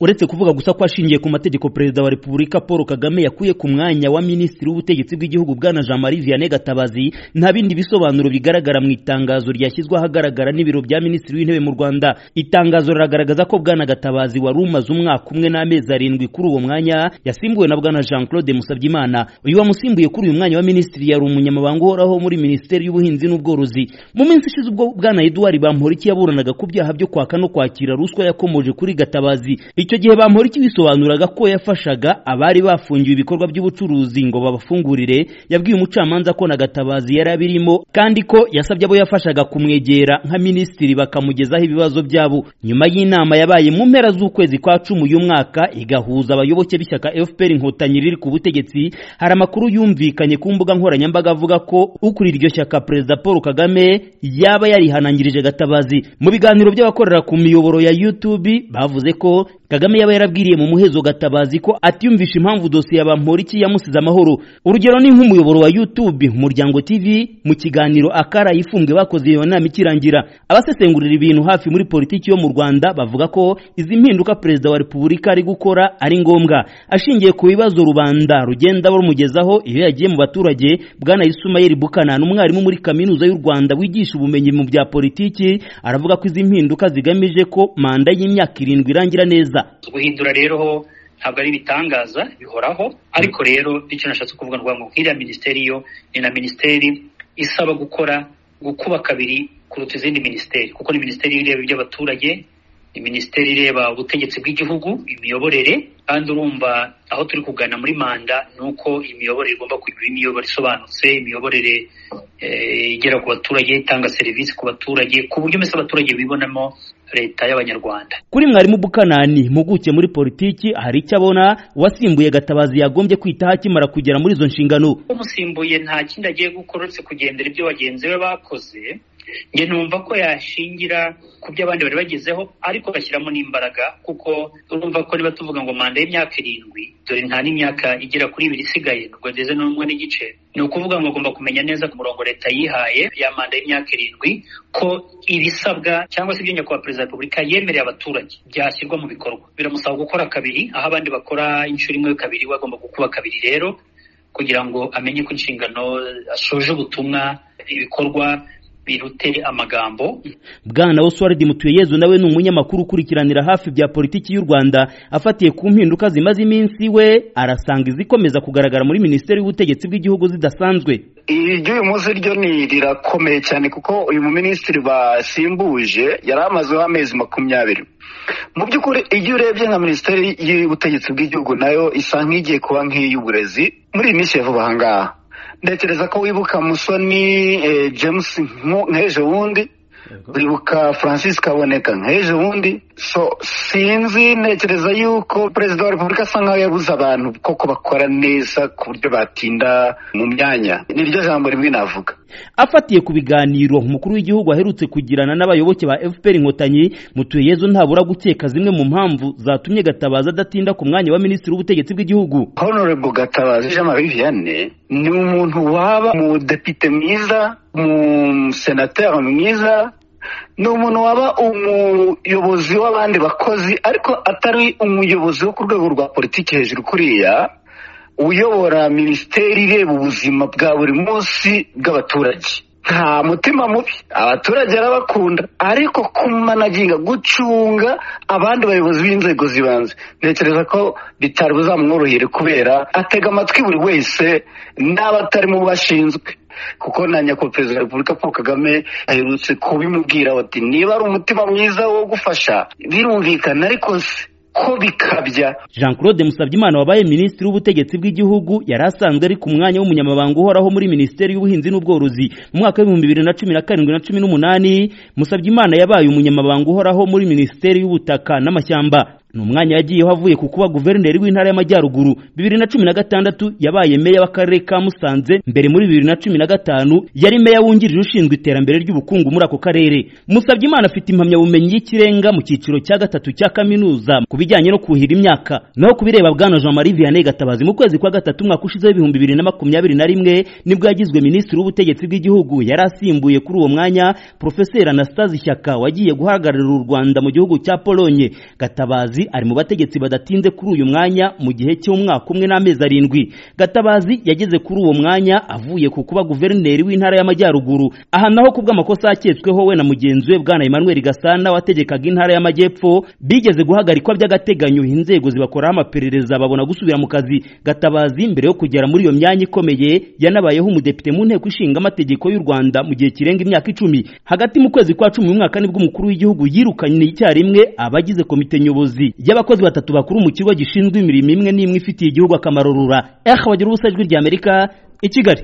uretse kuvuga gusa ko ashingiye ku mategeko perezida wa repubulika paul kagame yakuye ku mwanya wa minisitiri w'ubutegetsi bw'igihugu bwana jean marie vianney gatabazi nta bindi bisobanuro bigaragara mu itangazo ryashyizwe ahagaragara n'ibiro bya minisitiri w'intebe mu rwanda itangazo riragaragaza ko bwana gatabazi wari umaze umwaka umwe n'amezi arindwi kuri uwo mwanya yasimbuwe na bwana jean claude musabyimana uyu wamusimbuye kuri uyu mwanya wa minisitiri yari umunyamabanga uhoraho muri minisiteri y'ubuhinzi n'ubworozi mu minsi ishize ubwo bwana eduard bamporiki yaburanaga ku byaha byo kwaka no kwakira ruswa yakomoje kuri gatabazi icyo gihe bamporiki wisobanuraga ko yafashaga abari bafungiwe ibikorwa by'ubucuruzi ngo babafungurire yabwiye umucamanza ko na gatabazi yari abirimo kandi ko yasabye abo yafashaga kumwegera nka minisitiri bakamugezaho ibibazo byabo nyuma y'inama yabaye mu mpera z'ukwezi kwa cumi uyu mwaka igahuza abayoboke b'ishyaka fpr inkotanyi riri ku butegetsi hari amakuru yumvikanye ku mbuga nkoranyambaga avuga ko ukuriye iryo shyaka perezida paul kagame yaba yarihanangirije gatabazi mu biganiro by'abakorera ku miyoboro ya youtube bavuze ko kagame yaba yarabwiriye mu muhezo gatabazi ko atiyumvisha impamvu dosiye ya bamporiki yamusize amahoro urugero ni nk'umuyoboro wa youtube muryango tv mu kiganiro akara yifumbwe bakoze iyo nama ikirangira abasesengurira ibintu hafi muri politiki yo mu rwanda bavuga ko izi mpinduka perezida wa repubulika ari gukora ari ngombwa ashingiye ku bibazo rubanda rugenda rumugezaho iyo yagiye mu baturage bwana isumayeli bukana ni umwarimu muri kaminuza y'u rwanda wigisha ubumenyi mu bya politiki aravuga ko izi mpinduka zigamije ko manda y'imyaka irindwi irangira neza guhindura rero ho ntabwo ari ibitangaza bihoraho ariko rero icyo nashatse kuvuga ni ngo nk'iriya minisiteri yo ni na minisiteri isaba gukora gukuba kabiri kuruta izindi minisiteri kuko ni minisiteri ireba iby'abaturage ni minisiteri ireba ubutegetsi bw'igihugu imiyoborere kandi urumva aho turi kugana muri manda ni uko imiyoborere igomba kugira imiyoborere isobanutse imiyoborere igera ku baturage itanga serivisi ku baturage ku buryo mbese abaturage bibonamo leta y'abanyarwanda kuri mwarimu bukanani impuguke muri politiki hari icyo abona uwasimbuye gatabazi yagombye kwitaho akimara kugera muri izo nshingano umusimbuye nta kindi agiye gukora uretse kugendera ibyo bagenzi be bakoze njye numva ko yashingira ku byo abandi bari bagezeho ariko agashyiramo n'imbaraga kuko urumva ko niba tuvuga ngo manda y'imyaka irindwi dore nta n'imyaka igera kuri ibiri isigaye nubwo ndeze n'umwe n'igice ni ukuvuga ngo agomba kumenya neza ku murongo leta yihaye ya manda y'imyaka irindwi ko ibisabwa cyangwa se ibyo nyakubahwa perezida wa repubulika yemereye abaturage byashyirwa mu bikorwa biramusaba gukora kabiri aho abandi bakora inshuro imwe kabiri we agomba gukuba kabiri rero kugira ngo amenye ko inshingano asoje ubutumwa ibikorwa birute amagambo bwana oswald mutuyeyezu nawe ni umunyamakuru ukurikiranira hafi bya politiki y'u rwanda afatiye ku mpinduka zimaze iminsi we arasanga izikomeza kugaragara muri minisiteri y'ubutegetsi bw'igihugu zidasanzwe iry'uyu munsi ryo ni rirakomeye cyane kuko uyu muminisitiri basimbuje yari amazeho amezi makumyabiri mu by'ukuri iyo urebye nka minisiteri y'ubutegetsi bw'igihugu nayo isa nk'igiye kuba nk'iy'uburezi muri iyi minsi ya vuba aha ngaha ntekereza ko wibuka musoni james nk'ejo bundi wibuka francis kaboneka nk'ejo bundi so sinzi ntekereza yuko perezida wa repubulika asa nkaho yabuze abantu koko bakora neza ku buryo batinda mu myanya niryo jambo rimwe navuga afatiye ku biganiro umukuru w'igihugu aherutse kugirana n'abayoboke ba fpr inkotanyi mutuyeyezo ntabura gukeka zimwe mu mpamvu zatumye gatabazi adatinda ku mwanya wa minisitiri w'ubutegetsi bw'igihugu honorable gatabazi jean marie vianney ni umuntu waba umudepite mwiza umusenateri mwiza ni umuntu waba umuyobozi w'abandi bakozi ariko atari umuyobozi wo ku rwego rwa politiki hejuru kuriya uyobora minisiteri ireba ubuzima bwa buri munsi bw'abaturage nta mutima mubi abaturage arabakunda ariko kumanaginga gucunga abandi bayobozi b'inzego zibanze ntekereza ko bitari buzamworohere kubera atega amatwi buri wese n'abatarimo bashinzwe kuko na nyakubahwa perezida wa repubulika paul kagame aherutse kubimubwira bati niba ari umutima mwiza wo gufasha birumvikana ariko se ko bikabya jean claude musabyimana wabaye minisitiri w'ubutegetsi bw'igihugu yari asanzwe ari ku mwanya w'umunyamabanga uhoraho muri minisiteri y'ubuhinzi n'ubworozi mu mwaka w'ibihumbi bibiri na cumi na karindwi na cumi n'umunani musabyimana yabaye umunyamabanga uhoraho muri minisiteri y'ubutaka n'amashyamba ni umwanya yagiyeho avuye ku kuba guverineri w'intara y'amajyaruguru bibiri na cumi na gatandatu yabaye meya w'akarere ka musanze mbere muri bibiri na cumi na gatanu yari meya wungirije ushinzwe iterambere ry'ubukungu muri ako karere musabye imana afite impamyabumenyi y'ikirenga mu cyiciro cya gatatu cya kaminuza ku bijyanye no kuhira imyaka naho kubireba bwana jean marie vianney gatabazi mu kwezi kwa gatatu umwaka ushizeho ibihumbi bibiri na makumyabiri na rimwe nibwo yagizwe minisitiri w'ubutegetsi bw'igihugu yari asimbuye kuri uwo mwanya porofeseri anastase ishyaka wagiye guhagararira u rwanda mu gihugu cya polonye gatabazi gatabazi ari mu bategetsi badatinze kuri uyu mwanya mu gihe cy'umwaka umwe n'amezi arindwi gatabazi yageze kuri uwo mwanya avuye ku kuba guverineri w'intara y'amajyaruguru aha naho ku bw'amakosa yaketsweho we na mugenzi we bwana emmanuel gasana wategekaga intara y'amajyepfo bigeze guhagarikwa by'agateganyo inzego zibakoraho amaperereza babona gusubira mu kazi gatabazi mbere yo kugera muri iyo myanya ikomeye yanabayeho umudepite mu nteko ishinga amategeko y'u rwanda mu gihe kirenga imyaka icumi hagati mu kwezi kwa cumi n'umwaka nibwo umukuru w'igihugu yirukanye icyarimwe abagize komite nyobozi y'abakozi batatu bakuru mu kigo gishinzwe imirimo imwe n'imwe ifitiye igihugu akamaro rura eha bagira ubusa ijwi ry'amerika i kigali